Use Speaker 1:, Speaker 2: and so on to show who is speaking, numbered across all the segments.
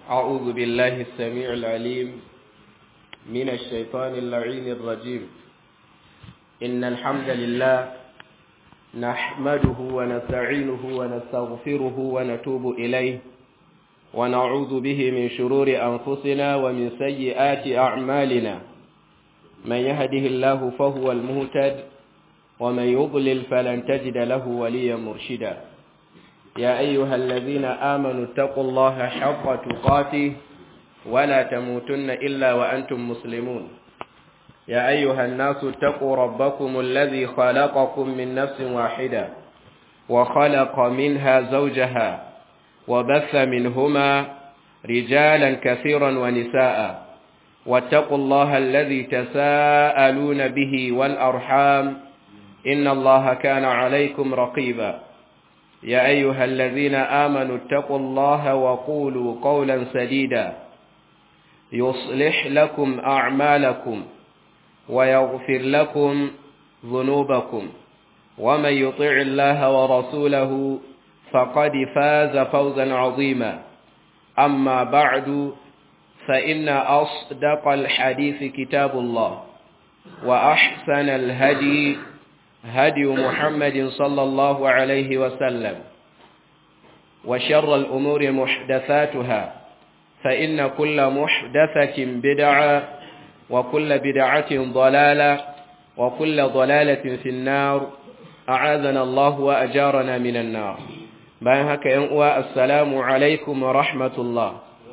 Speaker 1: أعوذ بالله السميع العليم من الشيطان اللعين الرجيم إن الحمد لله نحمده ونستعينه ونستغفره ونتوب إليه ونعوذ به من شرور أنفسنا ومن سيئات أعمالنا من يهده الله فهو المهتد ومن يضلل فلن تجد له وليا مرشدا يا أيها الذين آمنوا اتقوا الله حق تقاته ولا تموتن إلا وأنتم مسلمون يا أيها الناس اتقوا ربكم الذي خلقكم من نفس واحدة وخلق منها زوجها وبث منهما رجالا كثيرا ونساء واتقوا الله الذي تساءلون به والأرحام إن الله كان عليكم رقيبا يا أيها الذين آمنوا اتقوا الله وقولوا قولا سديدا يصلح لكم أعمالكم ويغفر لكم ذنوبكم ومن يطع الله ورسوله فقد فاز فوزا عظيما أما بعد فإن أصدق الحديث كتاب الله وأحسن الهدي هدي محمد صلى الله عليه وسلم وشر الأمور محدثاتها فإن كل محدثة بدعة وكل بدعة ضلالة وكل ضلالة في النار أعاذنا الله وأجارنا من النار bayan haka ‘yan uwa assalamu alaikum wa rahmatullah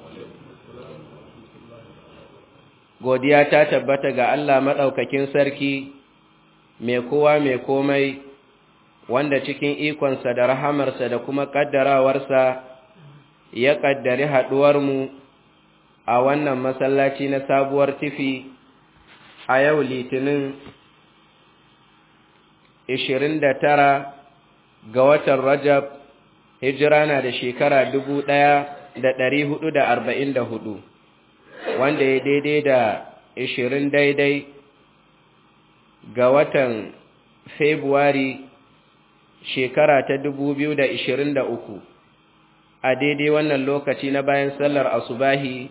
Speaker 1: godiya ta tabbata ga Allah maɗaukakin sarki mai kowa mai komai wanda cikin ikonsa da rahamarsa da kuma ƙaddarawarsa ya ƙaddari haɗuwarmu a wannan masallaci na sabuwar tifi a yau litinin 29 ga watan rajab hijira na da shekara dubu ɗaya da ɗari hudu da arba'in da hudu wanda ya daidai da ishirin daidai ga watan februari shekara ta dubu biyu da ishirin da uku a daidai wannan lokaci na bayan sallar asubahi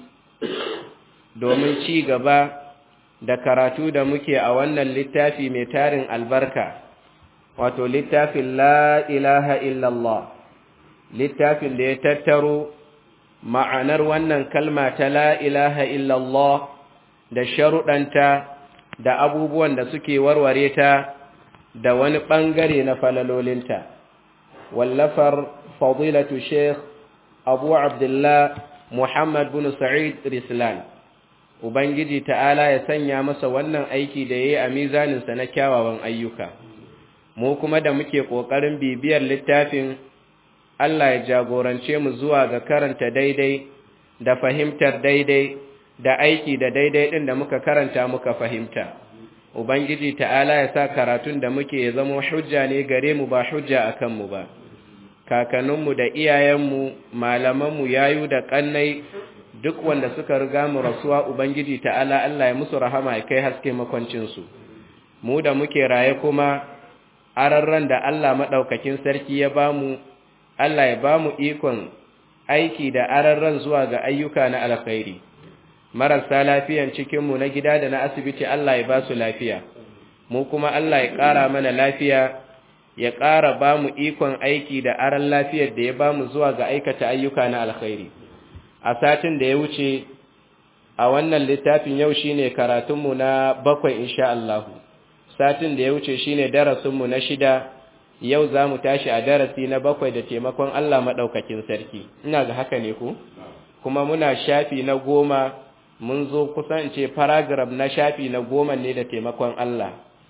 Speaker 1: domin ci gaba da karatu da muke a wannan littafi mai tarin albarka wato littafin la ilaha illallah littafin da ya tattaro ma'anar wannan kalma ta la ilaha illallah da sharuɗanta da abubuwan da suke warware ta da wani ɓangare na falalolinta wallafar fadilatu sheikh abu abdullah muhammad bin sa'id rislan ubangiji ta'ala ya sanya masa wannan aiki da ya yi a mizaninsa na kyawawan ayyuka mu kuma da muke ƙoƙarin bibiyar littafin Allah ya jagorance mu zuwa ga karanta daidai da fahimtar daidai da aiki da daidai ɗin da muka karanta muka fahimta. Ubangiji ta'ala ya sa karatun da muke ya zama hujja ne gare mu ba hujja a kanmu ba. Kakanninmu da iyayenmu, malamanmu, yayu da ƙannai duk wanda suka riga mu rasuwa Ubangiji ta'ala Allah ya musu rahama ya kai haske makwancinsu. Mu da muke raye kuma, ararran da Allah maɗaukakin sarki ya bamu Allah ya ba mu ikon aiki da ararran zuwa ga ayyuka na alkhairi marasa lafiyan cikinmu na gida da na asibiti Allah ya ba su lafiya mu kuma Allah ya ƙara mana lafiya ya ƙara ba mu ikon aiki da aran lafiyar da ya ba mu zuwa ga aikata ayyuka na alkhairi a satin da ya wuce a wannan littafin yau shine karatunmu na bakwai insha Allah satin da ya wuce shine darasinmu na shida yau za mu tashi a darasi na bakwai da taimakon Allah maɗaukakin sarki ina ga haka ne ku kuma muna shafi na goma mun zo kusan ce paragraph na shafi na goma ne da taimakon Allah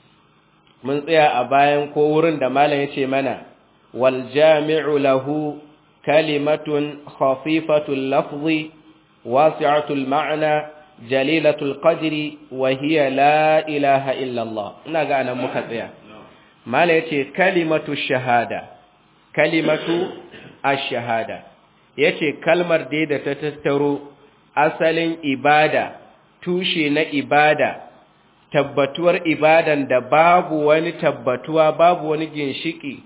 Speaker 1: mun tsaya a bayan ko wurin da malam ya ce mana wal jami'u lahu kalimatun khafifatul lafzi wasi'atul ma'na jalilatul qadri wa hiya la ilaha illa Allah ina ga anan muka tsaya mala yace kalimatu shahada kalimatu ash-shahada yace kalmar dai da ta tattaro asalin ibada tushe na ibada tabbatuwar ibadan da babu wani tabbatuwa babu wani ginshiki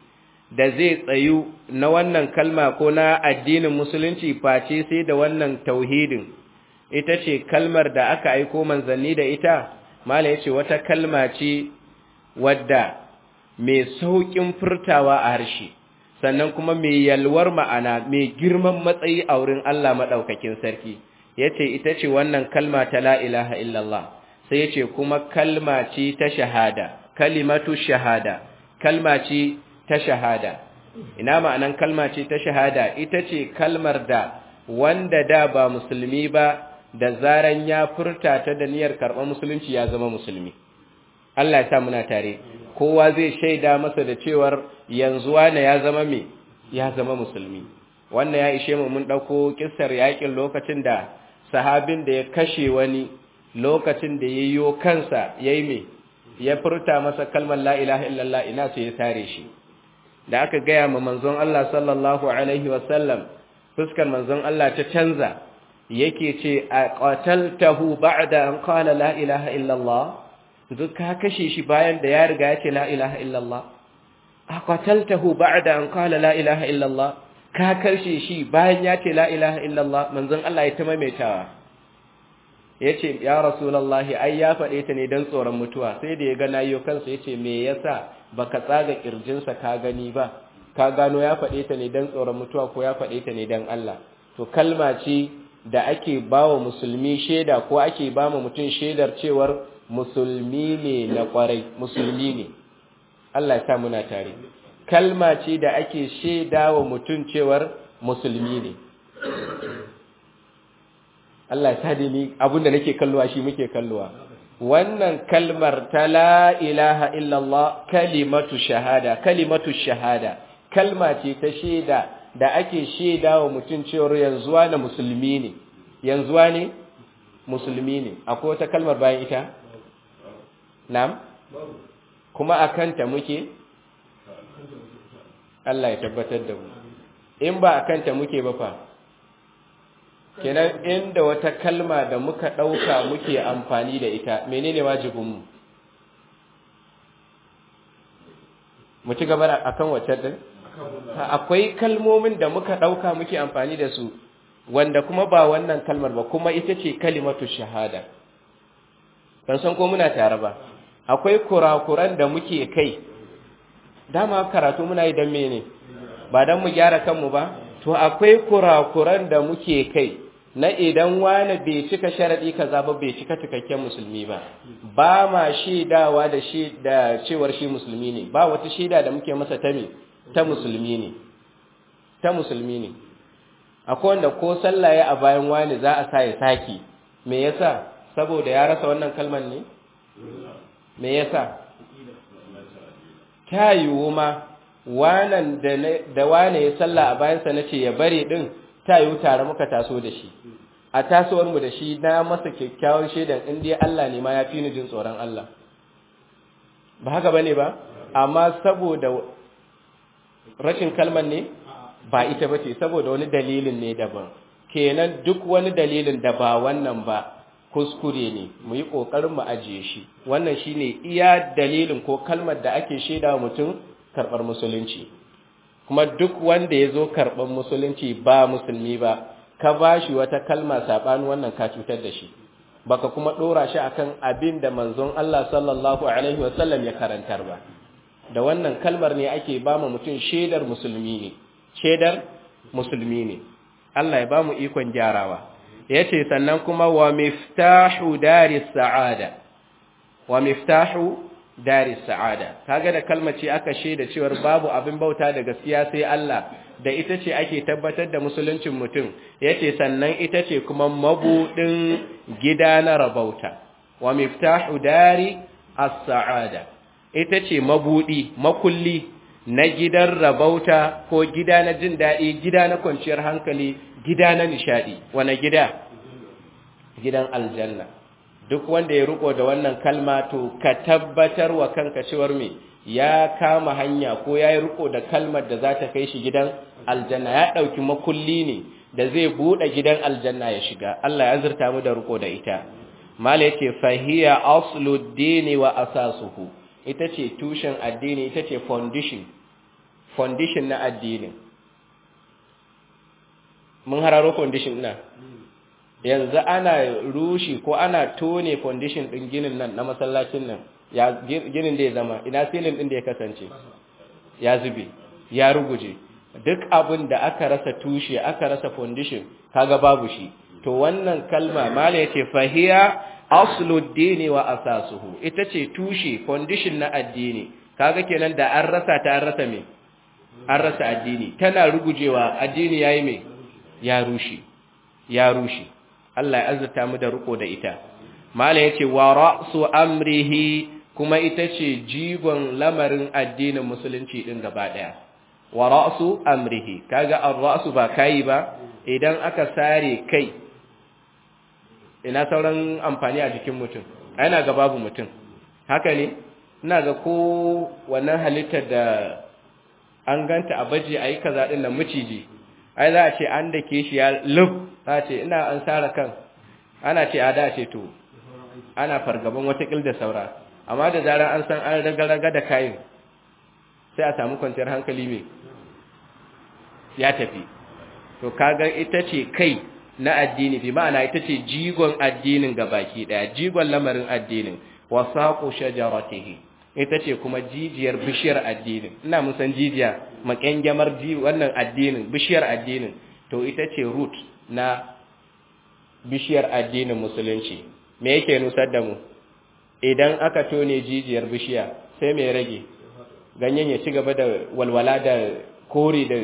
Speaker 1: da zai tsayu na wannan kalma ko na addinin musulunci face sai da wannan tauhidin ita ce kalmar da aka aiko manzanni da ita mala yace wata kalma ce wadda mai saukin furtawa a harshe sannan kuma mai yalwar ma'ana mai girman matsayi a wurin Allah madaukakin sarki yace ita ce wannan kalma ta la ilaha illallah sai yace kuma kalma ce ta shahada kalimatu shahada kalma ce ta shahada ina ma'anan kalma ce ta shahada ita ce kalmar da wanda da ba musulmi ba da zaran ya furta ta da niyyar karɓar musulunci ya zama musulmi Allah ya sa muna tare kowa zai shaida masa da cewar yanzu wane ya zama me ya zama musulmi wannan ya ishe mu mun ɗauko kissar yakin lokacin da sahabin da ya kashe wani lokacin da ya yiwo kansa ya yi me ya furta masa kalmar la ilaha illallah ina sai ya tare shi da aka gaya ma manzon Allah sallallahu alaihi wasallam fuskar manzon Allah ta canza yake ce a qataltahu ba'da an qala la ilaha illallah duk ka kashe shi bayan da ya riga ya ce la ilaha illallah a qataltahu ba'da an qala la ilaha illallah ka kashe shi bayan ya ce la ilaha illallah manzon Allah ya ta maimaitawa yace ya rasulullahi ai ya faɗe ta ne dan tsoron mutuwa sai da ya ga nayo kansa yace me yasa baka tsaga kirjinsa ka gani ba ka gano ya faɗe ta ne dan tsoron mutuwa ko ya faɗe ta ne dan Allah to kalma ce da ake bawa musulmi sheda ko ake ba mu mutum shedar cewar musulmi ne na kwarai musulmi ne Allah ya sa muna tare kalma ce da ake sheda wa mutum cewar musulmi ne Allah ya sa ni abinda nake kalluwa shi muke kalluwa wannan kalmar ta la ilaha illallah kalimatu shahada kalimatu shahada kalma ce ta sheda da ake sheda wa mutum cewar yanzuwa na musulmi ne yanzuwa ne musulmi ne akwai wata kalmar bayan ita na'am kuma akanta muke Allah ya tabbatar da mu in ba akanta muke ba fa kenan inda wata kalma da muka ɗauka muke amfani da ita menene wajibinmu mu ci gaba akan wacce din akwai kalmomin da muka ɗauka muke amfani da su wanda kuma ba wannan kalmar ba kuma ita ce kalimatu shahada ban san ko muna tare ba akwai kurakuran da muke kai dama karatu muna yi don mene ba don mu gyara kanmu ba to akwai kurakuran da muke kai na idan wani bai cika sharaɗi kaza ba bai cika cikakken musulmi ba ba ma shaidawa da shi da cewar shi musulmi ne ba wata shaida da muke masa ta me ta musulmi ne ta musulmi ne akwai wanda ko sallah ya a bayan wani za a sa ya saki me yasa saboda ya rasa wannan kalmar ne me yasa ta yiwu ma wanan da wane ya sallah a bayansa na ce ya bari ɗin ta yiwu tare muka taso da shi a tasowarmu da shi na masa kyakkyawar shaidan inda Allah ne ma ya fi ni jin tsoron Allah ba haka ba ne ba amma saboda rashin kalmar ne ba ita ba ce saboda wani dalilin ne daban kenan duk wani dalilin da ba wannan ba kuskure ne mu yi ƙoƙarin mu ajiye shi wannan shine iya dalilin ko kalmar da ake shaida mutum karɓar musulunci kuma duk wanda ya zo karɓar musulunci ba musulmi ba ka ba shi wata kalma saɓani wannan ka cutar da shi baka kuma ɗora shi akan abin da manzon Allah sallallahu alaihi wasallam ya karantar ba da wannan kalmar ne ake ba mu mutum shaidar musulmi ne shaidar musulmi ne Allah ya ba mu ikon gyarawa yace sannan kuma wa miftahu daris sa'ada wa miftahu daris sa'ada kaga da kalmar ce aka shaida cewar babu abin bauta da gaskiya sai Allah da ita ce ake tabbatar da musuluncin mutum yace sannan ita ce kuma mabudin gida na rabauta wa miftahu dari as-sa'ada ita ce mabudi makulli na gidan rabauta ko gida na jin daɗi gida na kwanciyar hankali gida na nishadi wane gida gidan aljanna duk wanda ya riko da wannan kalma to ka tabbatar wa kanka cewar me ya kama hanya ko ya yi riko da kalmar da za ta kai shi gidan aljanna ya ɗauki makulli ne da zai buɗe gidan aljanna ya shiga Allah ya zurta mu da riko da ita mala yace fahiya asluddini wa asasuhu ita ce tushen addini ita ce foundation foundation na addinin mun hararo foundation na yanzu ana rushi ko ana tone foundation din ginin nan na masallacin nan ya ginin da ya zama ina silin din da ya kasance ya zube ya ruguje duk abin da aka rasa tushe aka rasa foundation kaga babu shi to wannan kalma mala yace fahiya asluddini wa asasuhu ita ce tushe foundation na addini kaga kenan da an rasa ta an rasa me an rasa addini tana rugujewa addini yayi me ya rushe ya rushe Allah ya azurta mu da riko da ita mala yace wa ra'su amrihi kuma ita ce jigon lamarin addinin musulunci din gaba daya wa ra'su amrihi kaga ar-ra'su ba kai ba idan aka sare kai ina sauran amfani a jikin mutum ina ga babu mutum haka ne ina ga ko wannan halittar da an ganta a baje ayi kaza din nan miciji ai za a ce an dake shi ya lub za a ce ina an sara kan ana ce a da ce to ana fargaban wata da saura amma da zarar an san an raga-raga da kayan sai a samu kwanciyar hankali mai ya tafi to kaga ita ce kai na addini bi ma'ana ita ce jigon addinin ga baki daya jigon lamarin addinin wasaqu shajaratihi ita ce kuma jijiyar bishiyar addinin ina mun san jijiya makengamar ji wannan addinin bishiyar addinin to ita ce root na bishiyar addinin musulunci me yake nusar da mu idan aka tone jijiyar bishiya sai mai rage ganyen ya ci gaba da walwala da kore da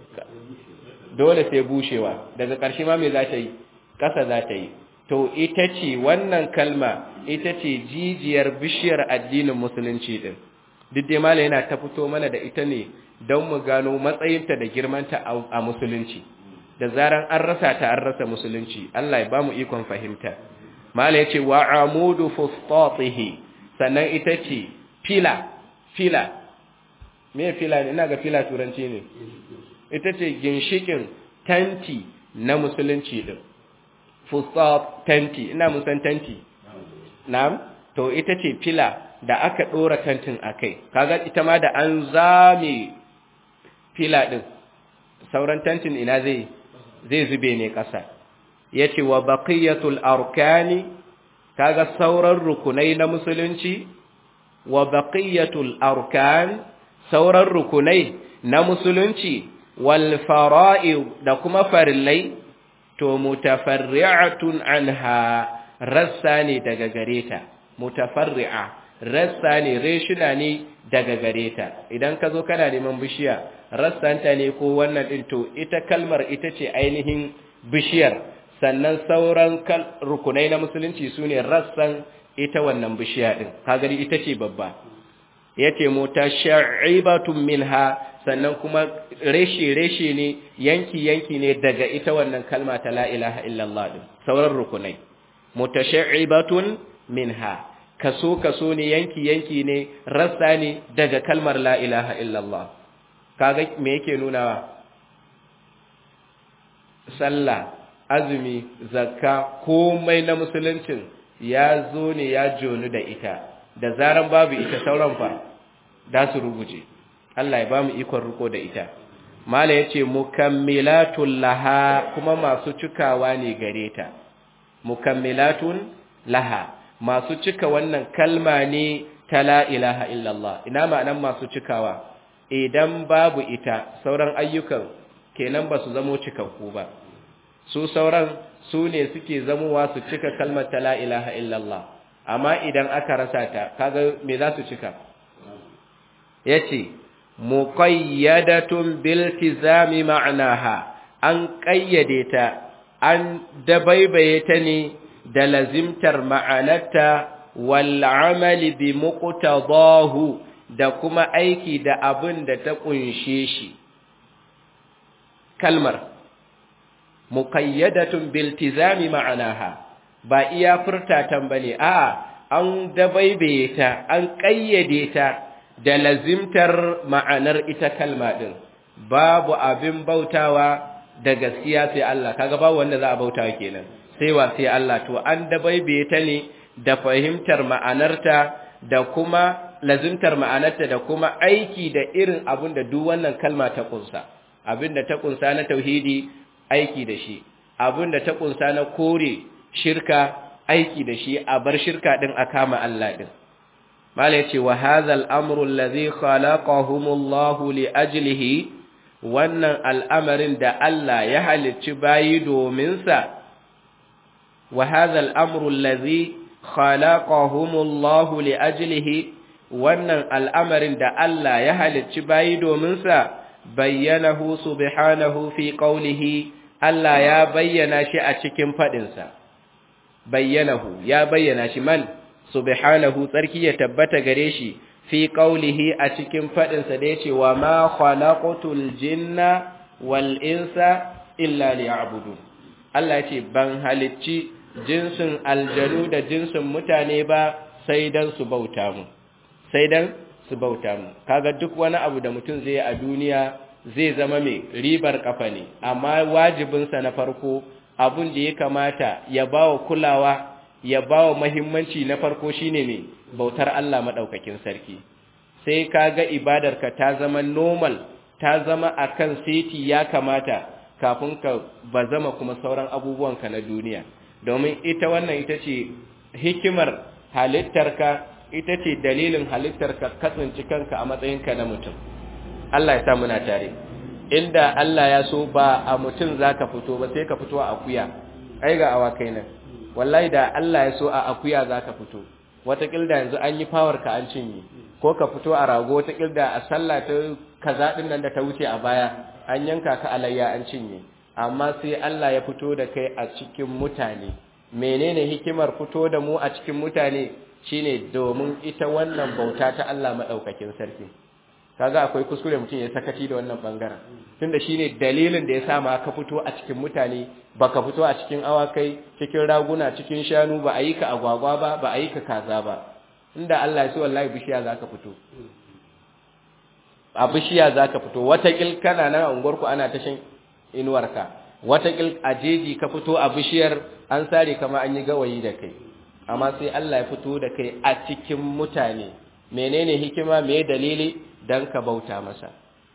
Speaker 1: dole sai bushewa daga ƙarshe ma me za ta yi ƙasa za ta yi to ita ce wannan kalma ita ce jijiyar bishiyar addinin musulunci din duk dai mala yana ta fito mana da ita ne don mu gano matsayinta da girmanta a musulunci da zaran an rasa ta an rasa musulunci Allah ya ba mu ikon fahimta mala ya ce wa amudu fustatihi sannan ita ce fila fila me fila ne ina ga fila turanci ne ita ce ginshikin tanti na musulunci din fustat tanti ina musan tanti na'am to ita ce fila da aka dora tantin akai kaga ita ma da an zame fila din sauran tantin ina zai zai zube ne kasa yace wa baqiyatul arkani kaga sauran rukunai na musulunci wa baqiyatul arkan sauran rukunai na musulunci wal fara'id da kuma farillai to mutafarri'atun anha rassa ne daga gareta mutafarri'a rassa ne reshina ne daga gareta idan ka zo kana neman bishiya rassanta ne ko wannan din to ita kalmar ita ce ainihin bishiyar sannan sauran rukunai na musulunci sune rassan ita wannan bishiya din kagari ita ce babba yace mutasha'ibatun minha sannan kuma reshe-reshe ne yanki-yanki ne daga ita wannan kalma ta la ilaha illallah din sauran rukunai mutasha'ibatun minha kaso-kaso ne yanki-yanki ne rassa ne daga kalmar la ilaha illallah kaga me yake nunawa sallah azumi zakka komai na musuluncin ya zo ne ya jonu da ita da zaran babu ita sauran fa da su ruguje Allah ya ba mu ikon riko da ita mala yace mukammilatul laha kuma masu cikawa ne gare ta mukammilatun laha masu cika wannan kalma ne ta la ilaha illallah ina ma'anan masu cikawa idan babu ita sauran ayyukan kenan ba su zamo cikakku ba su sauran su ne suke zamowa su cika kalmar ta la ilaha illallah amma idan aka rasa ta kaga me za su cika yace muqayyadatun biltizami ma'naha an qayyade ta an dabaibaye ta ne da lazimtar ma'anarta wal amali bi muqtadahu da kuma aiki da abin da ta kunshe shi kalmar muqayyadatun biltizami ma'naha ba iya furtatan bane a'a an dabaibaye ta an qayyade ta da lazimtar ma'anar ita kalma din babu abin bautawa da gaskiya sai Allah kaga babu wanda za a bautawa kenan sai wa sai Allah to an dabaibaye ta ne da fahimtar ma'anarta da kuma lazimtar ma'anarta da kuma aiki da irin abin da duk wannan kalma ta kunsa abin da ta kunsa na tauhidi aiki da shi abin da ta kunsa na kore shirka aiki da shi a bar shirka din a kama Allah din mala yace wa hadhal amru allazi khalaqahumullahu li ajlihi wannan al'amarin da Allah ya halicci bayi domin sa wa hadhal amru allazi khalaqahumullahu li ajlihi wannan al'amarin da Allah ya halicci bayi domin sa bayyanahu subhanahu fi qawlihi Allah ya bayyana shi a cikin fadin sa bayyanahu ya bayyana shi man subhanahu tsarki ya tabbata gare shi fi qawlihi a cikin fadin sa da yace wa ma khalaqatul jinna wal insa illa liya'budun Allah yace ban halicci jinsin aljanu da jinsin mutane ba sai dan su bauta mu sai dan su bauta mu kaga duk wani abu da mutum zai a duniya zai zama mai ribar kafa ne amma wajibinsa na farko abun da ya kamata ya bawa kulawa ya bawa muhimmanci na farko shine ne bautar Allah madaukakin sarki sai kaga ibadarka ta zama normal ta zama akan seti ya kamata kafin ka bazama kuma sauran abubuwanka na duniya domin ita wannan ita ce hikimar halittarka ita ce dalilin halittarka kasance kanka a matsayinka na mutum Allah ya sa muna tare inda Allah ya so ba a mutum zaka fito ba sai ka fito a akuya ai ga awakai nan wallahi da Allah ya so a akuya zaka fito watakil da yanzu an yi power ka an cinye ko ka fito a rago watakil da a sallah ta kaza din nan da ta wuce a baya an yanka ka alayya an cinye amma sai Allah ya fito da kai a cikin mutane menene hikimar fito da mu a cikin mutane shine domin ita wannan bauta ta Allah madaukakin sarki kaga akwai kuskure mutum ya sakaci da wannan bangaren tunda shine dalilin da ya sa ma ka fito a cikin mutane baka fito a cikin awakai cikin raguna cikin shanu ba a yi ka agwagwa ba ba a yi ka kaza ba inda Allah ya so wallahi bishiya zaka fito a bishiya zaka fito wata kil kana nan a unguwarku ana ta shan inuwarka wata kil a jeji ka fito a bishiyar an sare kama an yi gawayi da kai amma sai Allah ya fito da kai a cikin mutane menene hikima me dalili dan ka bauta masa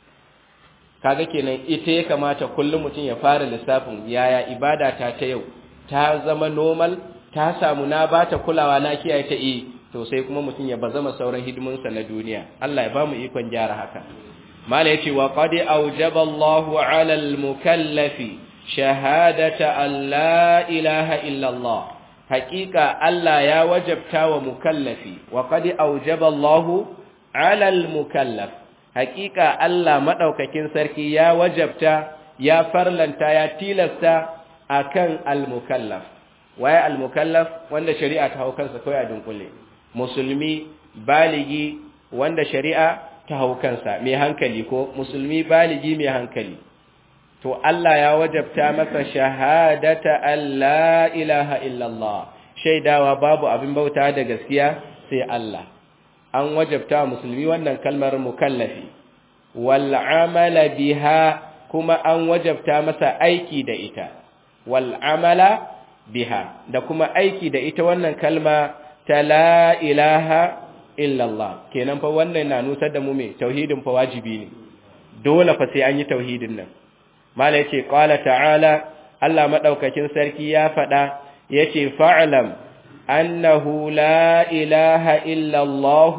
Speaker 1: kaga kenan ita ya kamata kullum mutum ya fara lissafin yaya ibada ta ta yau ta zama normal ta samu na bata kulawa na kiyaye ta eh to sai kuma mutum ya bazama sauran hidimunsa na duniya Allah ya ba mu ikon gyara haka mala yace wa qad awjaba Allahu 'ala al-mukallafi shahadata an la ilaha illa Allah haqiqa Allah ya wajabta wa mukallafi wa qad awjaba Allahu 'ala al-mukallaf haqiqa Allah madaukakin sarki ya wajabta ya farlanta ya tilasta akan al-mukallaf waye al-mukallaf wanda shari'a ta hau kansa kai a dunkule musulmi baligi wanda shari'a ta hau kansa mai hankali ko musulmi baligi mai hankali to Allah ya wajabta masa shahadata alla ilaha illallah shaidawa babu abin bauta da gaskiya sai Allah an wajabta musulmi wannan kalmar mukallafi wal amala biha kuma an wajabta masa aiki da ita wal amala biha da kuma aiki da ita wannan kalma ta la ilaha illallah kenan fa wannan na nusar da mu me tauhidin fa wajibi ne dole fa sai an yi tauhidin nan mala yace qala ta'ala Allah madaukakin sarki ya fada yace fa'lam annahu la ilaha illallah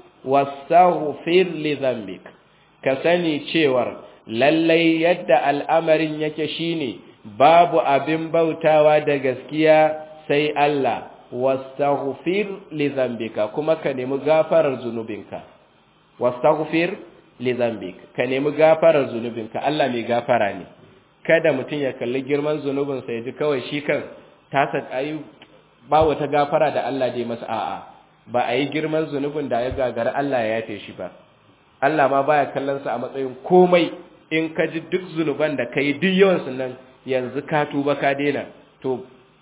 Speaker 1: wastaghfir li dhanbik ka sani cewar lallai yadda al'amarin yake shine babu abin bautawa da gaskiya sai Allah wastaghfir li dhanbika kuma ka nemi gafarar zunubinka wastaghfir li dhanbik ka nemi gafarar zunubinka Allah mai gafara ne kada mutum ya kalli girman zunubin sa yaji kawai shi kan tasa ayi ba wata gafara da Allah dai masa a'a ba a yi girman zunubin da ya gagara Allah ya yafe shi ba Allah ma baya kallon sa a matsayin komai in ka ji duk zunuban da kai duk yawan su nan yanzu ka tuba ka daina to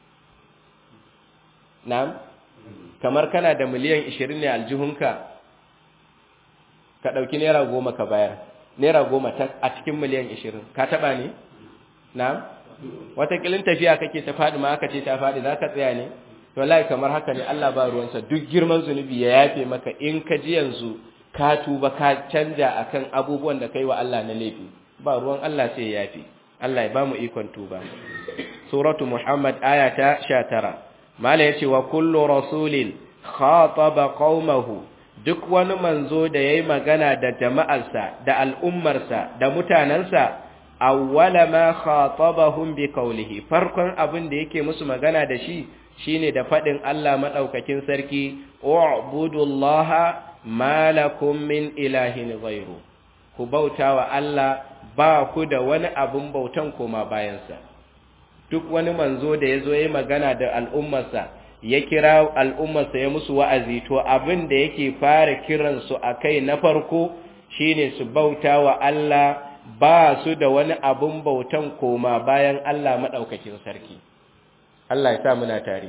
Speaker 1: Na'am, kamar kana da miliyan ishirin ne aljihunka, ka ɗauki Naira goma ka bayar, Naira goma a cikin miliyan ishirin, ka taɓa ne? Na'am, watakilin tafiya kake ta faɗi ma aka ce ta faɗi za ka tsaya ne? wallahi kamar haka ne Allah ba ruwansa duk girman zunubi ya yafe maka in ka ji yanzu ka tuba ka canja akan abubuwan da kai wa Allah na laifi ba ruwan Allah sai ya yafe Allah ya ba mu ikon tuba suratu muhammad aya ta 19 mala yace wa kullu rasulin khataba qaumahu duk wani manzo da yayi magana da jama'arsa da al'ummarsa da mutanansa awwala ma khatabahum bi qawlihi farkon abin da yake musu magana da shi shine da fadin Allah madaukakin sarki u'budullaha ma lakum min ilahin ghayru ku bautawa Allah ba ku da wani abun bautan koma bayansa duk wani manzo da yazo yayi magana da al'ummarsa ya kira al'ummarsa ya musu wa'azi to abin da yake fara kiransu akai na farko shine su bautawa Allah ba su da wani abun bautan koma bayan Allah maɗaukakin sarki. Allah ya sa muna tare.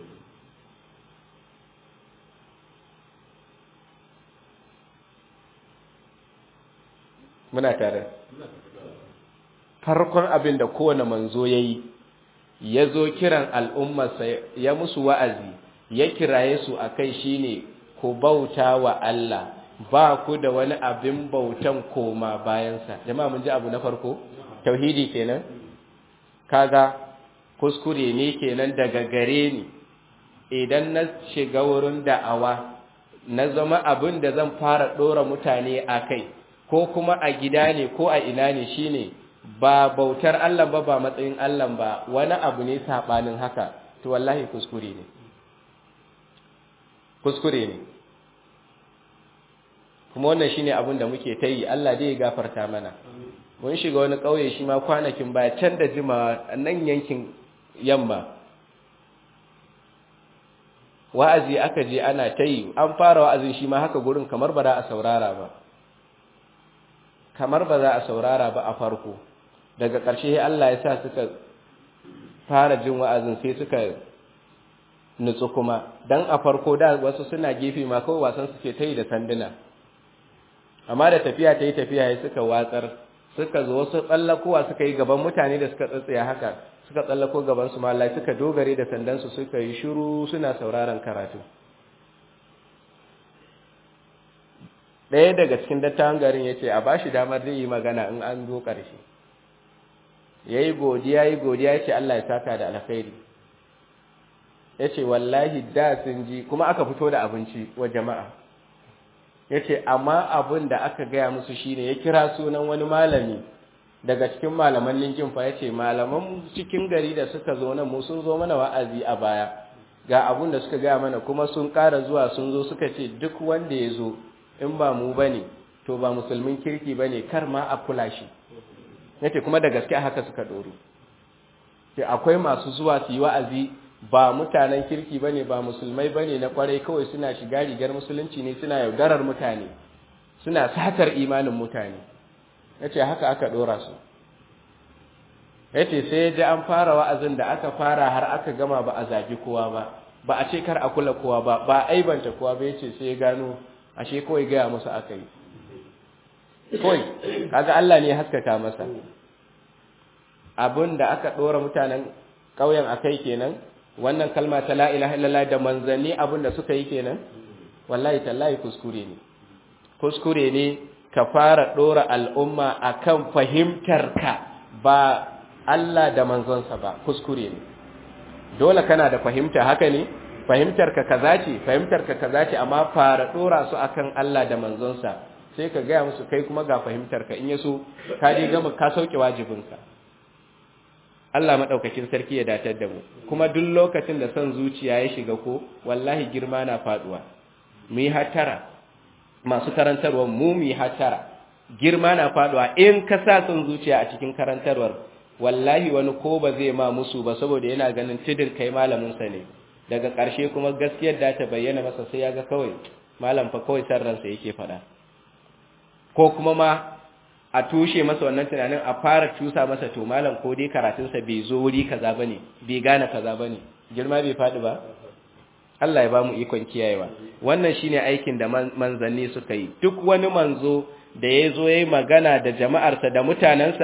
Speaker 1: Muna tare. Farkon abin da kowane manzo ya yi, ya zo kiran al'ummarsa ya musu wa'azi, ya kiraye su a kai shi ne, ku bauta wa Allah. ba ku da wani abin bautan koma bayansa jama'a mun ji abu na farko tauhidi kenan kaga kuskure ne kenan daga gare ni idan na shiga wurin da'awa na zama abin da zan fara dora mutane a kai ko kuma a gida ne ko a ina ne shine ba bautar Allah ba ba matsayin Allah ba wani abu ne sabanin haka to wallahi kuskure ne kuskure ne kuma wannan shine abin da muke ta yi Allah dai ya gafarta mana mun shiga wani ƙauye shi ma kwanakin baya can da jima nan yankin yamma wa'azi aka je ana ta yi an fara wa'azin shi ma haka gurin kamar ba za a saurara ba kamar ba za a saurara ba a farko daga ƙarshe Allah ya sa suka fara jin wa'azin sai suka nutsu kuma dan a farko da wasu suna gefe ma kawai wasan suke ta yi da sanduna amma da tafiya ta yi tafiya ya suka watsar suka zo wasu tsallakowa suka yi gaban mutane da suka tsatsaya haka suka tsallako gaban su mallai suka dogare da sandansu suka yi shiru suna sauraron karatu ɗaya daga cikin dattawan garin ya ce a ba shi damar zai yi magana in an zo ƙarshe ya yi godiya yi godiya ya ce Allah ya saka da alkhairi ya ce wallahi da sun ji kuma aka fito da abinci wa jama'a ya ce amma abin da aka gaya musu shine ya kira sunan wani malami daga cikin malaman linkin fa ya ce malaman cikin gari da suka zo nan mu sun zo mana wa'azi a baya ga abin da suka gaya mana kuma sun ƙara zuwa sun zo suka ce duk wanda ya zo in ba mu ba ne to ba musulmin kirki ba ne kar ma a kula shi ya ce kuma da gaske haka suka ɗoro ce akwai masu zuwa su yi wa'azi ba mutanen kirki bane ba musulmai bane na kwarai kawai suna shiga rigar musulunci ne suna yaudarar mutane suna satar imanin mutane yace haka aka dora su yace sai ji an fara wa'azin da aka fara har aka gama ba a zagi kowa ba ba a ce kar a kula kowa ba ba aibanta kowa ba yace sai ya gano ashe kawai gaya musu aka yi kawai kaga Allah ne haskaka masa abin da aka dora mutanen ƙauyen akai kenan wannan kalma ta la ilaha illallah da manzanni abin da suka yi kenan wallahi tallahi kuskure ne kuskure ne ka fara dora al'umma akan fahimtar ka ba Allah da manzonsa ba kuskure ne dole kana da fahimta haka ne fahimtar ka kaza ce fahimtar ka kaza ce amma fara dora su akan Allah da manzonsa sai ka gaya musu kai kuma ga fahimtar ka in yaso ka je gama ka sauke wajibinka Allah maɗaukakin sarki ya datar da mu kuma duk lokacin da son zuciya ya shiga ko wallahi girma na faduwa mu yi hatara masu karantarwar mu mu yi hatara girma na faduwa in ka sa son zuciya a cikin karantarwar wallahi wani ko ba zai ma musu ba saboda yana ganin tidin kai malamin sa ne daga ƙarshe kuma gaskiyar da ta bayyana masa sai ya ga kawai malam fa kawai san ransa yake faɗa ko kuma ma a tushe masa wannan tunanin a fara cusa masa to malam ko dai karatunsa bai zo wuri kaza bane bai gane kaza bane girma bai fadi ba Allah ya bamu ikon kiyayewa wannan shine aikin da manzanni suka yi duk wani manzo da ya zo yayi magana da jama'arsa da mutanansa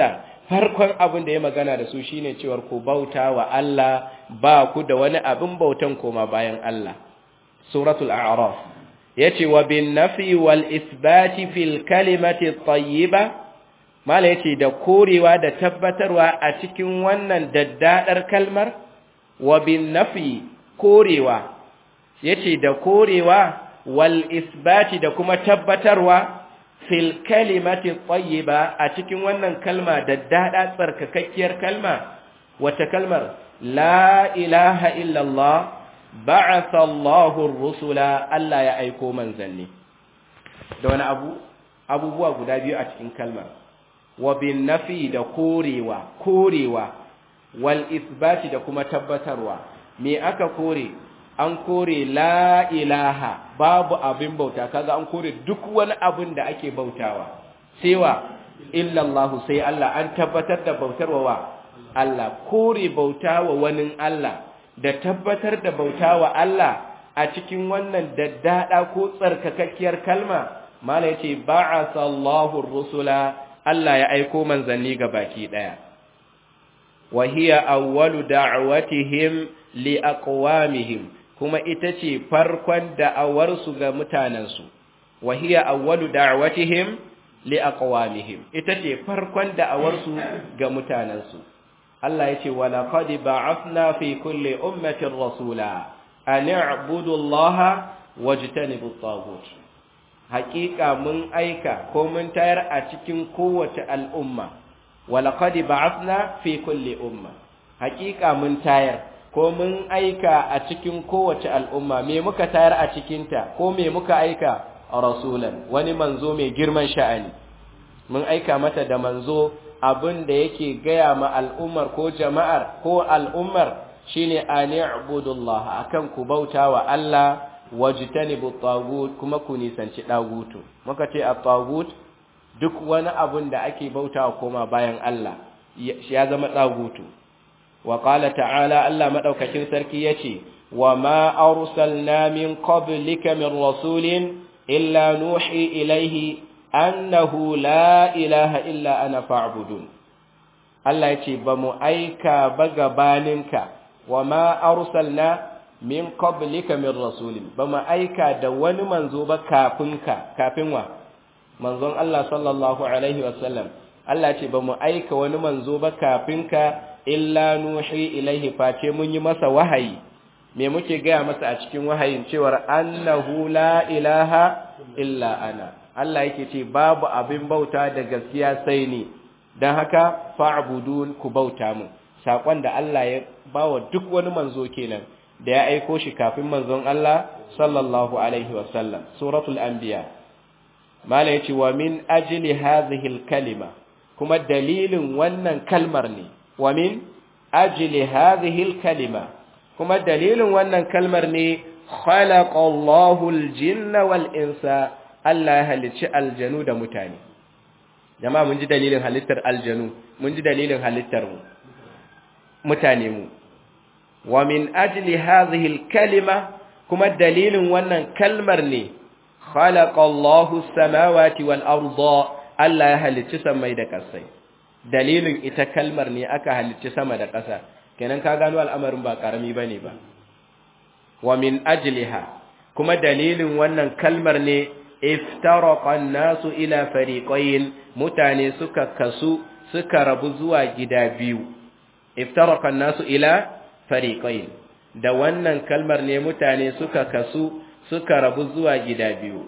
Speaker 1: farkon abin da ya magana da su shine cewar ku bauta wa Allah ba ku da wani abin bautan koma bayan Allah suratul a'raf yace wa bin nafi wal isbati fil kalimati tayyiba mala yace da korewa da tabbatarwa a cikin wannan daddadar kalmar wa bin nafi korewa yace da korewa wal isbati da kuma tabbatarwa fil kalimati tayyiba a cikin wannan kalma daddada tsarkakakkiyar kalma wata kalmar la ilaha illallah ba'atha Allahu ar-rusula Allah ya aiko manzanni da wani abu abubuwa guda biyu a cikin kalmar wa bin nafi da korewa korewa wal isbati da kuma tabbatarwa me aka kore an kore la ilaha babu abin bauta kaga an kore duk wani abin da ake bautawa sewa illallahu sai Allah an tabbatar da bautarwa wa Allah kore bautawa wani Allah da tabbatar da bautawa Allah a cikin wannan daddada ko tsarkakakkiyar kalma mala yace ba'atha Allahu rusula Allah ya aiko manzanni ga baki daya wa hiya awwalu da'watihim li aqwamihim kuma ita ce farkon da'awarsu ga mutanensu wa hiya awwalu da'watihim li aqwamihim ita ce farkon da'awarsu ga mutanensu Allah yace wa laqad ba'athna fi kulli ummatin rasula an i'budu Allah wajtanibu at-taghut haqiqa mun aika ko mun tayar a cikin kowace al'umma wa laqad ba'athna fi kulli umma haqiqa mun tayar ko mun aika a cikin kowace al'umma me muka tayar a cikinta ko me muka aika a rasulan wani manzo mai girman sha'ani mun aika mata da manzo abin da yake gaya ma al'ummar ko jama'ar ko al'ummar shine ani ibudullah akan ku bauta wa Allah wajtanibu tagut kuma ku nisanci dagutu muka ce at-tagut duk wani abin da ake bautawa koma bayan Allah ya zama dagutu وقال تعالى ألا مدوككين سركيتي وما أرسلنا من قبلك من رسول إلا نوحي إليه أنه لا إله إلا أنا فاعبدون الله يتي بمؤيك بغبانك وما أرسلنا من قبلك من رسول بمؤيك دوان منزوب كافنك كافنوا منظوم الله صلى الله عليه وسلم الله يتي بمؤيك ونمنزوب كافنك illa nuhi ilaihi face mun yi masa wahayi me muke gaya masa a cikin wahayin cewar annahu la ilaha illa ana Allah yake ce babu abin bauta da gaskiya sai ni dan haka fa'budun ku bauta mu sakon da Allah ya bawa duk wani manzo kenan da ya aiko shi kafin manzon Allah sallallahu alaihi wasallam suratul anbiya mala yace wa min ajli hadhihi al-kalima kuma dalilin wannan kalmar ne wa min ajli hadhihi al-kalima kuma dalilin wannan kalmar ne khalaqa Allahu al-jinna wal insa Allah ya halicci aljanu da mutane jama'a mun ji dalilin halittar aljanu mun ji dalilin halittar mu mutane mu wa min ajli hadhihi al-kalima kuma dalilin wannan kalmar ne khalaqa Allahu as-samawati wal arda Allah ya halicci samai da ƙasai dalilin ita kalmar ne aka halicci sama da ƙasa kenan ka gano al'amarin ba ƙarami bane ba wa min ajliha kuma dalilin wannan kalmar ne iftaraqa an-nasu ila fariqayn mutane suka kasu suka rabu zuwa gida biyu iftaraqa an-nasu ila fariqayn da wannan kalmar ne mutane suka kasu suka rabu zuwa gida biyu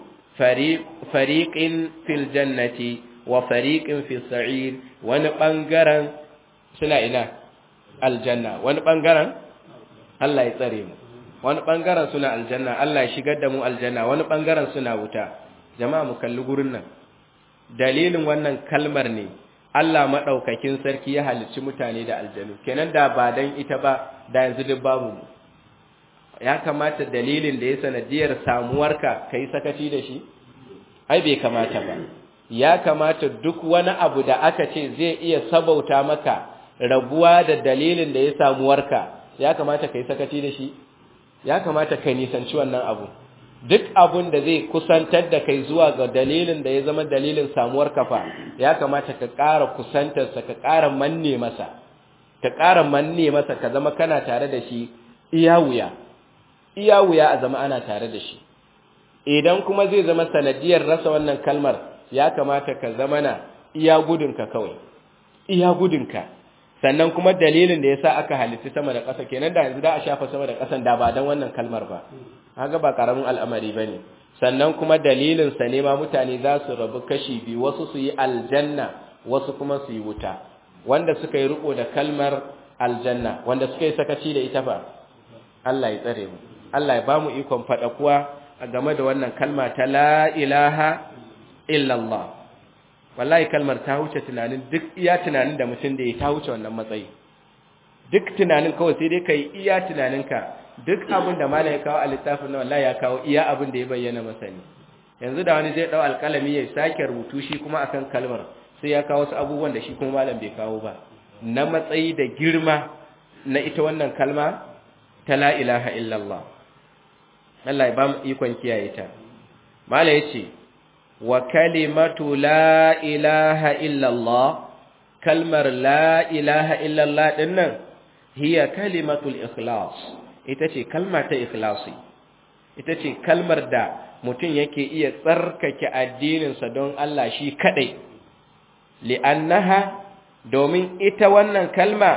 Speaker 1: fariqin fil jannati wa fariqin fis sa'ir wani bangaren suna ina aljanna wani bangaren Allah ya tsare mu wani bangaren suna aljanna Allah ya shigar da mu aljanna wani bangaren suna wuta jama'a mu kalli gurin nan dalilin wannan kalmar ne Allah madaukakin sarki ya halicci mutane da aljanu kenan da ba dan ita ba da yanzu duk babu mu ya kamata dalilin da ya sanadiyar samuwarka kai sakaci da shi ai bai kamata ba ya kamata duk wani abu da aka ce zai iya sabauta maka rabuwa da dalilin da ya samuwarka ya kamata kai sakaci da shi ya kamata ka nisanci wannan abu duk abun da zai kusantar da kai zuwa ga dalilin da ya zama dalilin samuwar kafa ya kamata ka ƙara kusantarsa ka ƙara manne masa ka ƙara manne masa ka zama kana tare da shi iya wuya iya wuya a zama ana tare da shi idan kuma zai zama sanadiyar rasa wannan kalmar ya kamata ka zama na iya gudunka kawai iya gudunka sannan kuma dalilin da yasa aka halitta sama da ƙasa kenan da yanzu da a shafa sama da ƙasan da ba dan wannan kalmar ba haka ba karamin al'amari bane sannan kuma dalilin sa ne ma mutane za su rabu kashi biyu wasu su yi aljanna wasu kuma su yi wuta wanda suka yi riko da kalmar aljanna wanda suka yi sakaci da ita ba Allah ya tsare mu Allah ya bamu ikon fada kuwa a game da wannan kalma ta la ilaha illallah wallahi kalmar ta wuce tunanin duk iya tunanin da mutum da ya ta wuce wannan matsayi duk tunanin kawai sai dai kai iya tunaninka duk abin da malam ya kawo a littafin na wallahi ya kawo iya abin da ya bayyana masa ne yanzu da wani zai dau alƙalami ya sake rubutu shi kuma akan kalmar sai ya kawo wasu abubuwan da shi kuma malam bai kawo ba na matsayi da girma na ita wannan kalma ta la ilaha illallah Allah ya ba mu ikon kiyaye ta malam yace wa kalimatu la ilaha illallah kalmar la ilaha illallah dinnan hiya kalimatul ikhlas ita ce kalma ta ikhlasi ita ce kalmar da mutum yake iya tsarkake addininsa don Allah shi kadai li'annaha domin ita wannan kalma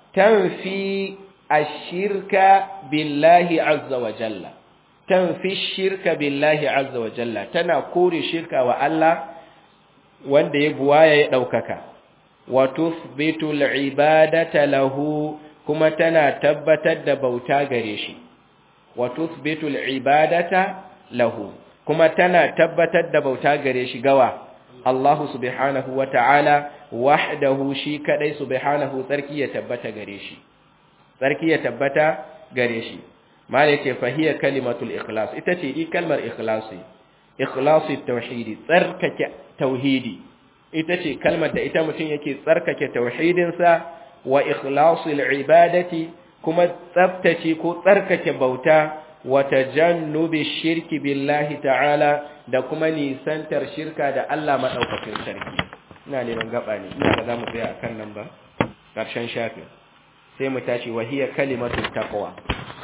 Speaker 1: tanfi ashirka billahi azza wa jalla tanfi shirka billahi azza wa jalla tana kore shirka wa Allah wanda ya buwaya ya daukaka wa tuthbitu al-ibadata lahu kuma tana tabbatar da bauta gare shi wa tuthbitu al-ibadata lahu kuma tana tabbatar da bauta gare shi gawa Allah subhanahu wa ta'ala wahdahu shi kadai subhanahu tsarki ya tabbata gare shi tsarki ya tabbata gare shi malai ce fahiya kalimatul ikhlas ita ce i kalmar ikhlasi ikhlasi tauhidi tsarkake tauhidi ita ce kalmar da ita mutum yake tsarkake tauhidinsa wa ikhlasil ibadati kuma tsaftace ko tsarkake bauta wa tajannubi shirki billahi ta'ala da kuma nisantar shirka da Allah madaukakin sarki ina neman gaba ne ina da zamu tsaya akan nan ba karshen shafin sai mu tashi wa hiya kalimatut taqwa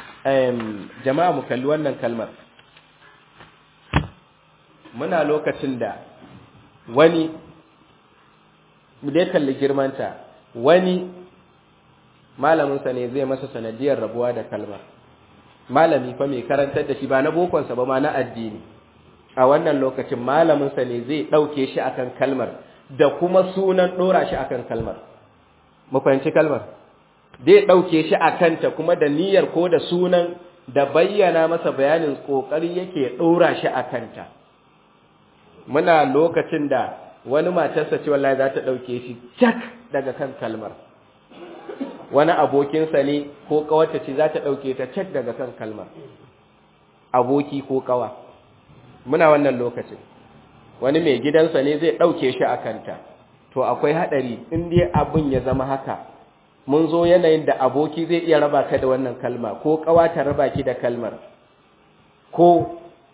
Speaker 1: um jama'a mu kalli wannan kalmar muna lokacin da wani mu dai kalli girmanta wani malaminsa ne zai masa sanadiyar rabuwa da kalmar malami fa mai karantar da shi ba na bokonsa ba ma na addini a wannan lokacin malaminsa ne zai ɗauke shi akan kalmar da kuma sunan ɗora shi akan kalmar mu fahimci kalmar zai ɗauke shi a kanta kuma da niyyar ko da sunan da bayyana masa bayanin ƙoƙari yake ɗora shi a kanta muna lokacin da wani matarsa ce wallahi za ta ɗauke shi cak daga kan kalmar wani abokinsa ne ko ƙawarta ce za ta ɗauke ta cak daga kan kalmar aboki ko ƙawa muna wannan lokacin wani mai gidansa ne zai ɗauke shi a kanta to akwai haɗari in dai abin ya zama haka mun zo yanayin da aboki zai iya raba ka da wannan kalma ko ƙawa ta raba ki da kalmar ko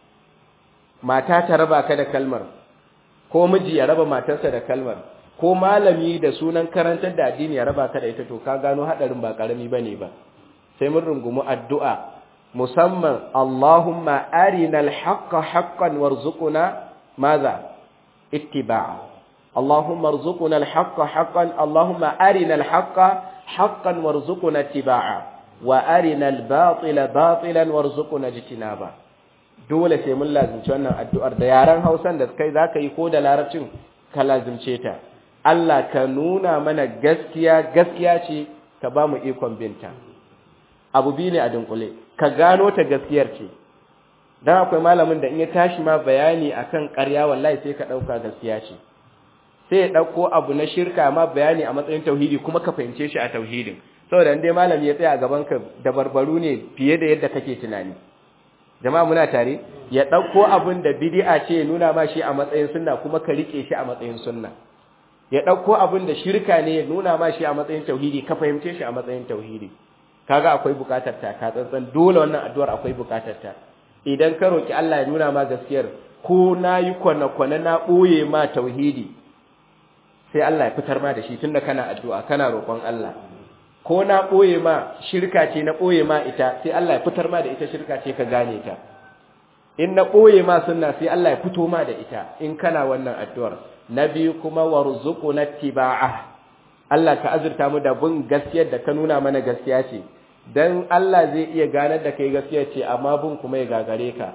Speaker 1: mata ta raba ka da kalmar ko miji ya raba matarsa da kalmar ko malami da sunan karantar da addini ya raba ka da ita to ka gano hadarin ba karami bane ba sai mun rungumi addu'a musamman Allahumma arinal haqqa haqqan warzuqna maza ittiba'a Allahumma arzuqna al-haqqa haqqan Allahumma arinal haqqa haqqan warzuqna ittiba'a wa arinal batila batilan warzuqna ijtinaba dole sai mun lazimci wannan addu'ar da yaran Hausan da kai zaka yi ko da larabcin ka lazimce ta Allah ka nuna mana gaskiya gaskiya ce ka ba mu ikon binta abu biyu ne a dunkule ka gano ta gaskiyar ce dan akwai malamin da in ya tashi ma bayani akan ƙarya wallahi sai ka ɗauka gaskiya ce sai ya ɗauko abu na shirka ma bayani a matsayin tauhidi kuma ka fahimce shi a tauhidin saboda in dai malami ya tsaya a gaban ka da barbaru ne fiye da yadda kake tunani jama'a muna tare ya ɗauko abin da bid'a ce nuna ma shi a matsayin sunna kuma ka rike shi a matsayin sunna ya ɗauko abin da shirka ne nuna ma shi a matsayin tauhidi ka fahimce shi a matsayin tauhidi kaga akwai buƙatar ta ka tsantsan dole wannan addu'ar akwai buƙatar ta idan ka roki Allah ya nuna ma gaskiyar ko nayi kwana-kwana na boye ma tauhidi sai Allah ya fitar ma da shi tunda kana addu'a kana roƙon Allah ko na boye ma shirka ce na boye ma ita sai Allah ya fitar ma da ita shirka ce ka gane ta in na boye ma sunna sai Allah ya fito ma da ita in kana wannan addu'ar na biyu kuma warzuquna tibaa Allah ka azurta mu da bin gaskiyar da ka nuna mana gaskiya ce dan Allah zai iya ganar da kai gaskiya ce amma bin kuma ya gagare ka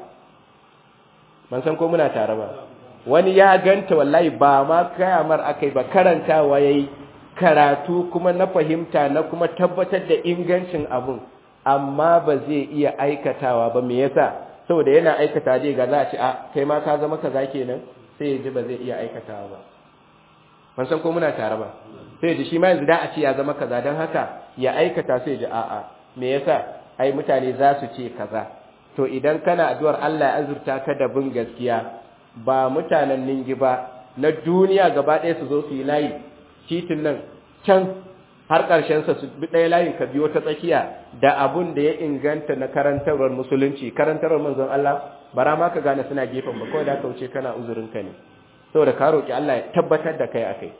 Speaker 1: man san ko muna tare ba wani ya ganta wallahi ba ma kayamar akai ba karantawa yayi karatu kuma na fahimta na kuma tabbatar da ingancin abun amma ba zai iya aikatawa ba me yasa saboda yana aikata dai ga za a ce a kai ma ka zama kaza kenan sai ya ji ba zai iya aikatawa ba ban san ko muna tare ba sai ya ji shi ma yanzu da a ce ya zama kaza don haka ya aikata sai ya ji a'a me yasa ai mutane za su ce kaza to idan kana addu'ar Allah ya azurta ka da bin gaskiya ba mutanen ningi ba na duniya gaba ɗaya su zo su yi layi titin nan can har ƙarshensa su bi ɗaya layin ka biyo ta tsakiya da abun da ya inganta na karantarwar musulunci karantarwar manzon Allah bara ma ka gane suna gefen ba kawai da ka wuce kana uzurin ka ne saboda ka roki Allah ya tabbatar da kai akai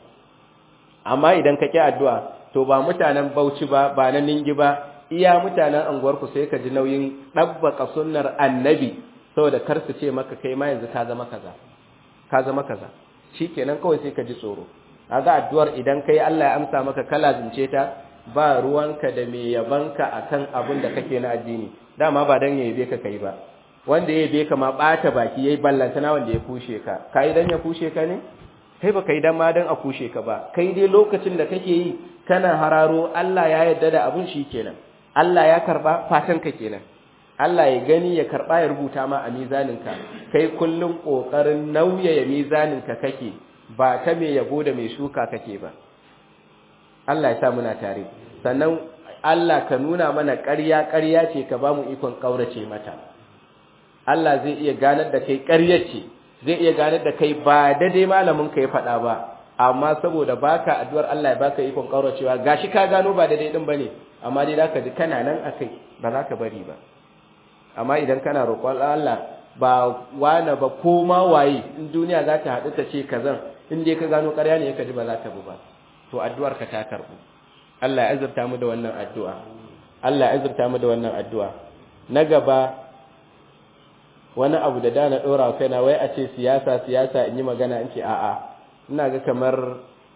Speaker 1: amma idan ka ki addu'a to ba mutanen Bauchi ba ba na Ningi ba iya mutanen anguwar ku sai ka ji nauyin dabbaka sunnar annabi saboda kar su ce maka kai ma yanzu ka zama kaza ka zama kaza shikenan kawai sai ka ji tsoro kaga addu'ar idan kai Allah ya amsa maka kala zince ta ba ruwanka da me yabanka akan abin da kake na addini dama ba dan ya yabe ka kai ba wanda ya yabe ka ma bata baki yayi ballantana wanda ya kushe ka kai dan ya kushe ka ne kai ba kai dan ma dan a kushe ka ba kai dai lokacin da kake yi kana hararo Allah ya yarda da abun kenan. Allah ya karba fatan ka kenan Allah ya gani ya karba ya rubuta ma a mizaninka kai kullun kokarin nauyaya mizaninka kake ba ta mai yabo da mai shuka kake ba Allah ya sa muna tare sannan Allah ka nuna mana ƙarya ƙarya ce ka ba mu ikon ƙaurace mata Allah zai iya ganar da kai ƙarya ce zai iya ganar da kai ba daidai malamin ka ya faɗa ba amma saboda baka addu'ar Allah ya baka ikon ƙauracewa gashi ka gano ba daidai din bane amma dai zaka ji kana nan akai ba za ka bari ba amma idan kana roƙon Allah ba wane ba ko ma waye in duniya za ta haɗu ta ce kazan in dai ka gano ƙarya ne ka ji ba za ta bu ba to addu'ar ka ta karɓu Allah ya azurta mu da wannan addu'a Allah ya azurta mu da wannan addu'a na gaba wani abu da da na ɗora wa kaina wai a ce siyasa siyasa in yi magana in ce a'a ina ga kamar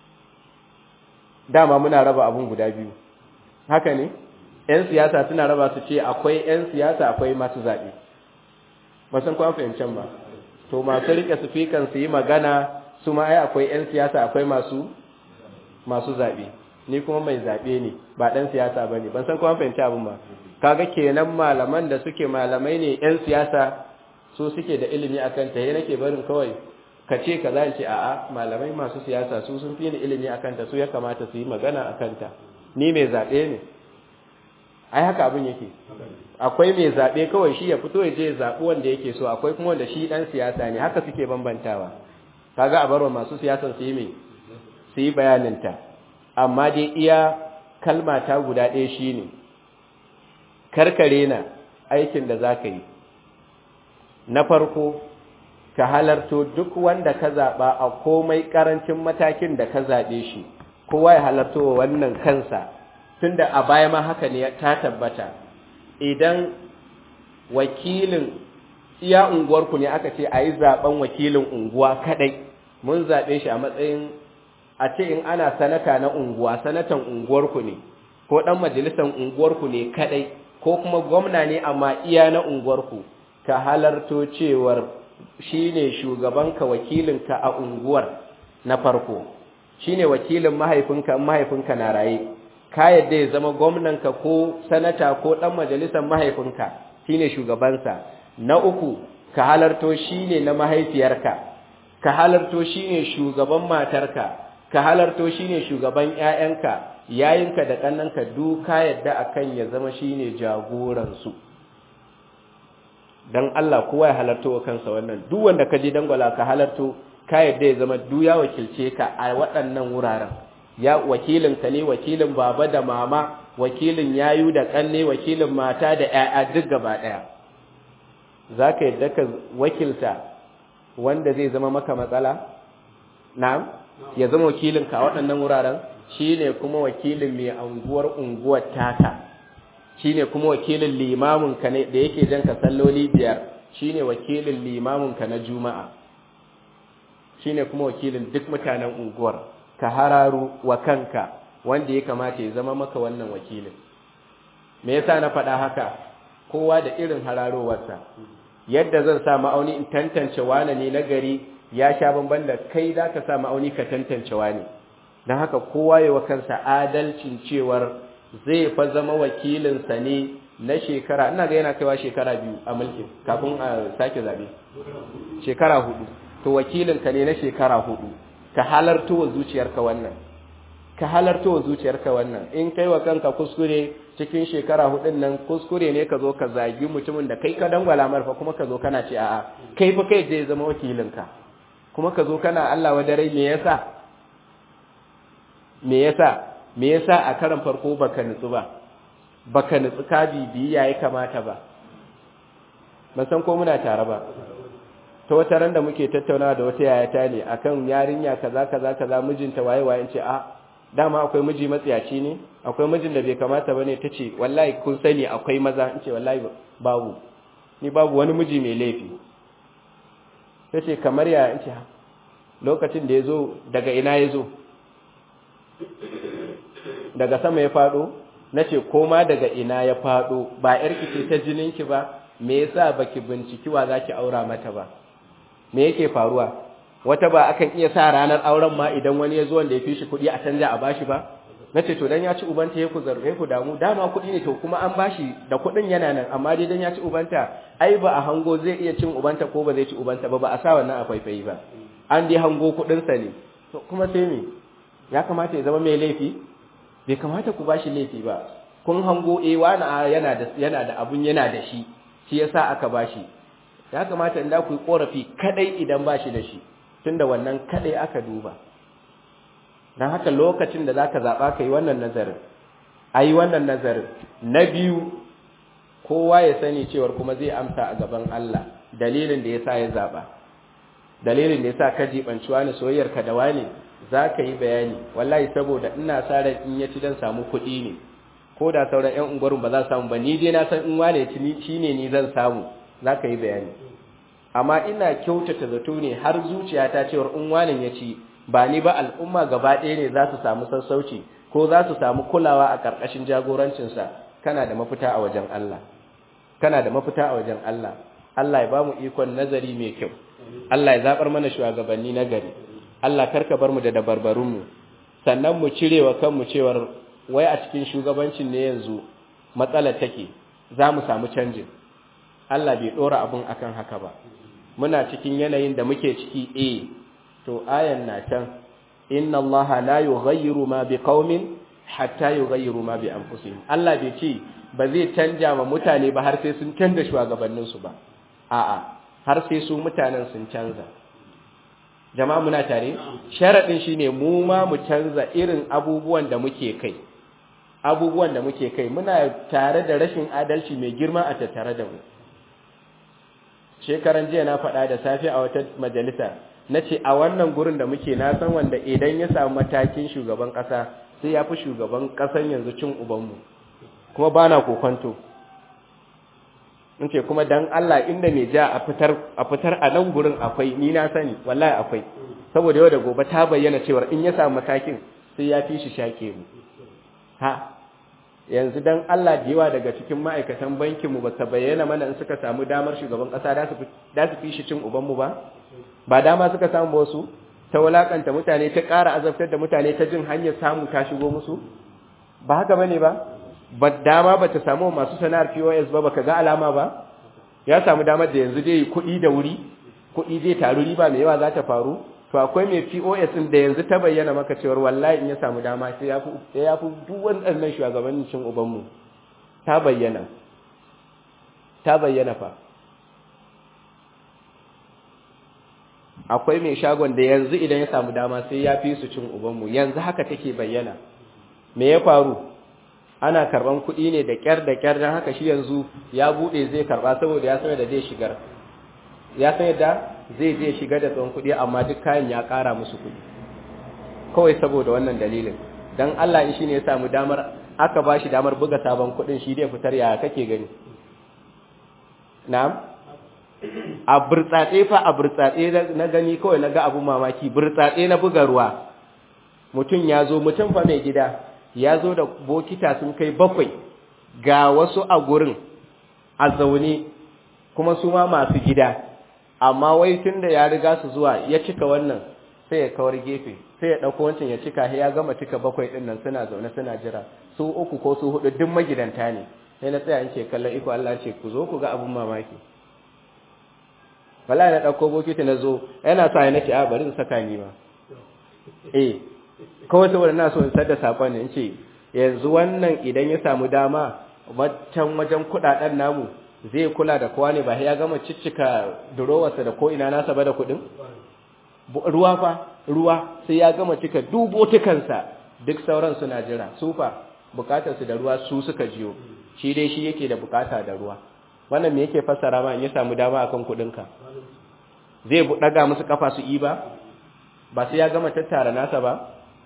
Speaker 1: dama muna raba abun guda biyu haka ne ‘yan siyasa suna raba su ce akwai ‘yan siyasa akwai masu zaɓe ba san kwan fahimcen ba to masu rike sufikan su yi magana su ma ai akwai 'yan siyasa akwai masu masu zaɓe ni kuma mai zaɓe ne ba ɗan siyasa ba ne ban san kwan fahimci abin ba kaga kenan malaman da suke malamai ne 'yan siyasa su suke da ilimi a kanta ya nake barin kawai ka ce ka za ce a'a malamai masu siyasa su sun fi ni ilimi a kanta su ya kamata su yi magana a kanta ni mai zaɓe ne ai haka abin yake akwai mai zaɓe kawai shi ya fito ya je zaɓi wanda yake so akwai kuma wanda shi ɗan siyasa ne haka suke bambantawa kaga a barwa masu siyasan su yi mai su yi bayaninta amma dai iya kalma ta guda ɗaya shi ne karkare na aikin da za ka yi na farko ka halarto duk wanda ka zaɓa a komai ƙarancin matakin da ka zaɓe shi kowa ya halarto wa wannan kansa tunda a baya ma haka ne ta tabbata idan wakilin iya unguwarku ne aka ce a yi zaben wakilin unguwa kadai mun zaɓe shi a matsayin a ce in ana sanata na unguwa sanatan unguwarku ne ko ɗan majalisar unguwarku ne kadai ko kuma gwamna ne amma iya na unguwarku ka halarto cewar shi ne shugabanka wakilinka a unguwar na farko shi ne wakilin mahaifinka mahaifinka na raye ka yadda ya zama gwamnanka ko sanata ko ɗan majalisar mahaifinka shine shugabansa na uku ka halarto shine na mahaifiyarka ka halarto shine shugaban matarka ka halarto shine shugaban ƴaƴanka yayinka da kannanka duka yadda akan ya zama shine jagoran su dan Allah kowa ya halarto wa kansa wannan duk wanda ka je dangwala ka halarto ka yadda ya zama du ya wakilce ka a waɗannan wuraren ya wakilin ka ne wakilin baba da mama wakilin yayu da kanne wakilin mata da ƴaƴa duk gaba ɗaya za ka yadda ka wakilta wanda zai zama maka matsala na'am ya zama wakilinka a waɗannan wuraren shi ne kuma wakilin mai anguwar unguwar taka shi ne kuma wakilin limaminka da yake jan ka salloli biyar shi ne wakilin limaminka na juma'a shi ne kuma wakilin duk mutanen unguwar ka hararu wa kanka wanda ya kamata ya zama maka wannan wakilin me yasa na faɗa haka kowa da irin hararowarsa yadda zan sa ma'auni in tantance wane ne na gari ya sha bamban da kai za ka sa ma'auni ka tantance wane don haka kowa yi wa kansa adalcin cewar zai fa zama wakilinsa ne na shekara ina ga yana kaiwa shekara biyu a mulkin kafin a sake zabe shekara hudu to wakilinka ne na shekara hudu ka halarto wa zuciyarka wannan ka halarto wa zuciyarka wannan in kai wa kanka kuskure cikin shekara hudun nan kuskure ne ka zo ka zagi mutumin da kai ka dangwala marfa kuma ka zo kana ce a'a kai fa kai je zama wakilinka kuma ka zo kana Allah wa dare me yasa me yasa me yasa a karan farko baka nutsu ba baka nutsu ka bibiyi yayi kamata ba ban san ko muna tare ba ta wata ran da muke tattaunawa da wata yayata ne akan yarinya kaza kaza kaza mijinta waye waye ce a dama akwai miji matsiyaci ne akwai mijin da bai kamata bane tace wallahi kun sani akwai maza in ce wallahi babu ni babu wani miji mai laifi tace kamar ya in ce lokacin da yazo daga ina yazo daga sama ya fado nace koma daga ina ya fado ba yarki ce ta jininki ba me yasa baki binciki wa zaki aura mata ba me yake faruwa wata ba akan iya sa ranar auren ma idan wani ya zo wanda ya fi shi kuɗi a canja a bashi ba nace to dan ya ci ubanta ya ku zarge ku damu dama kuɗi ne to kuma an bashi da kuɗin yana nan amma dai dan ya ci ubanta ai ba a hango zai iya cin ubanta ko ba zai ci ubanta ba ba a sa wannan a faifayi ba an dai hango kuɗin sa ne to kuma sai me ya kamata ya zama mai laifi bai kamata ku bashi laifi ba kun hango eh wani yana da yana da abun yana da shi shi yasa aka bashi ya kamata in da ku yi korafi kadai idan bashi da shi tunda wannan kadai aka duba dan haka lokacin da zaka zaba kai wannan nazarin ayi wannan nazarin na biyu kowa ya sani cewar kuma zai amsa a gaban Allah dalilin da yasa ya zaba dalilin da yasa ka jibanci wani soyayyar ka da wani zaka yi bayani wallahi saboda ina sa ran in ya ci dan samu kuɗi ne ko da sauran ƴan unguwarun ba za su samu ba ni dai na san in wane ya ci ni shine ni zan samu zaka yi bayani amma ina kyautata zato ne har zuciyata cewar in wane ya ci ba ni ba al'umma gaba ɗaya ne za su samu sassauci ko za su samu kulawa a ƙarƙashin jagorancinsa kana da mafita a wajen Allah kana da mafita a wajen Allah Allah ya ba mu ikon nazari mai kyau Allah ya zaɓar mana shugabanni na gari Allah karka bar mu da dabarbarunmu sannan mu cire wa kanmu cewar wai a cikin shugabancin ne yanzu matsalar take za mu samu canjin Allah bai ɗora abun akan haka ba muna cikin yanayin da muke ciki eh to ayan na can inna allaha la yughayyiru ma biqaumin hatta yughayyiru ma bi anfusihim Allah bai ce ba zai canja ma mutane ba har sai sun canza shugabannin su ba a'a har sai su mutanen sun canza jama'a muna tare sharadin shine mu ma mu canza irin abubuwan da muke kai abubuwan da muke kai muna tare da rashin adalci mai girma a tattare da mu shekaran jiya na faɗa da safe a wata majalisa na ce a wannan gurin da muke na san wanda idan ya samu matakin shugaban ƙasa sai ya fi shugaban ƙasan yanzu cin ubanmu kuma ba na kokonto in ce kuma dan Allah inda mai ja a fitar a fitar a nan gurin akwai ni na sani wallahi akwai saboda yau da gobe ta bayyana cewa in ya samu matakin sai ya fi shi shake mu ha yanzu dan Allah da yawa daga cikin ma'aikatan bankin mu ba ta bayyana mana in suka samu damar shugaban ƙasa da su da su fi shi cin ubanmu ba ba dama suka samu ba wasu ta wulakanta mutane ta ƙara azabtar da mutane ta jin hanyar samu ta shigo musu ba haka bane ba ba dama ba ta samu masu sana'ar POS ba baka ga alama ba ya samu damar da yanzu dai kuɗi da wuri kuɗi zai taru riba mai yawa za ta faru to akwai mai POS din da yanzu ta bayyana maka cewa wallahi in ya samu dama sai ya fi sai ya fi duk wannan shugabannin cin ubanmu ta bayyana ta bayyana fa akwai mai shagon da yanzu idan ya samu dama sai ya fi su cin ubanmu yanzu haka take bayyana me ya faru ana karban kuɗi ne da ƙyar da ƙyar don haka shi yanzu ya buɗe zai karɓa saboda ya san da zai shigar ya san yadda zai je shigar da tsawon kuɗi amma duk kayan ya ƙara musu kuɗi kawai saboda wannan dalilin don Allah in shi ne ya samu damar aka ba shi damar buga sabon kuɗin shi dai fitar ya kake gani na'am a burtsatse fa a burtsatse na gani kawai na ga abun mamaki burtsatse na buga ruwa mutum ya zo mutum fa mai gida ya zo da bokita sun kai bakwai ga wasu a gurin a zaune kuma su ma masu gida amma wai tun da ya riga su zuwa ya cika wannan sai ya kawar gefe sai ya ɗauko wancan ya cika ya gama cika bakwai ɗin nan suna zaune suna jira su uku ko su hudu duk magidanta ne sai na tsaya in ce kallon iko Allah ce ku zo ku ga abun mamaki wallahi na ɗauko bokiti na zo yana sa ya nace a bari in saka ni ma eh kawai saboda na so in sadda sakon ne in ce yanzu wannan idan ya samu dama wancan wajen kuɗaɗen namu zai kula da kowa ne ba ya gama ciccika durowarsa da ko ina nasa ba da kuɗin ruwa fa ruwa sai ya gama cika dubotukansa duk sauran suna jira su fa bukatarsu da ruwa su suka jiyo shi dai shi yake da bukata da ruwa wannan me yake fassara ma in ya samu dama akan kudinka zai daga musu kafa su yi ba ba sai ya gama tattara nasa ba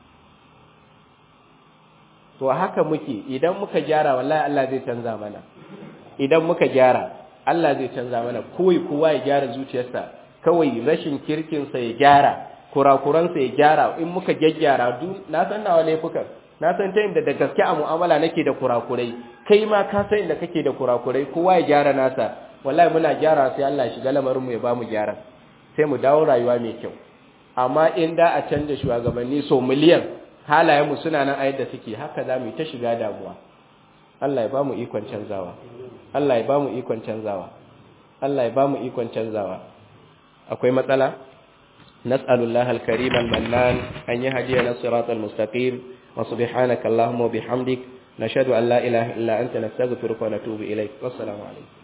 Speaker 1: to haka muke idan muka gyara wallahi Allah zai canza mana idan muka gyara Allah zai canza mana kowai kowa ya gyara zuciyarsa kawai rashin kirkinsa ya gyara kurakuransa ya gyara in muka gyaggyara na san nawa laifukan na san ta inda da gaske a mu'amala nake da kurakurai kai ma ka san inda kake da kurakurai kowa ya gyara nasa wallahi muna gyara sai Allah ya shiga lamarin mu ya ba mu gyara sai mu dawo rayuwa mai kyau amma in da a canja shugabanni so miliyan halayen mu suna nan a yadda suke haka za mu yi ta shiga damuwa Allah ya ba mu ikon canzawa Allah ya ba mu ikon canzawa Allah ya ba mu ikon canzawa akwai matsala nas'alullahi al-karim al-mannan an yahdiyana siratal mustaqim wa subhanaka allahumma wa bihamdik nashhadu an la ilaha illa anta nastaghfiruka wa natubu ilayk wassalamu alaykum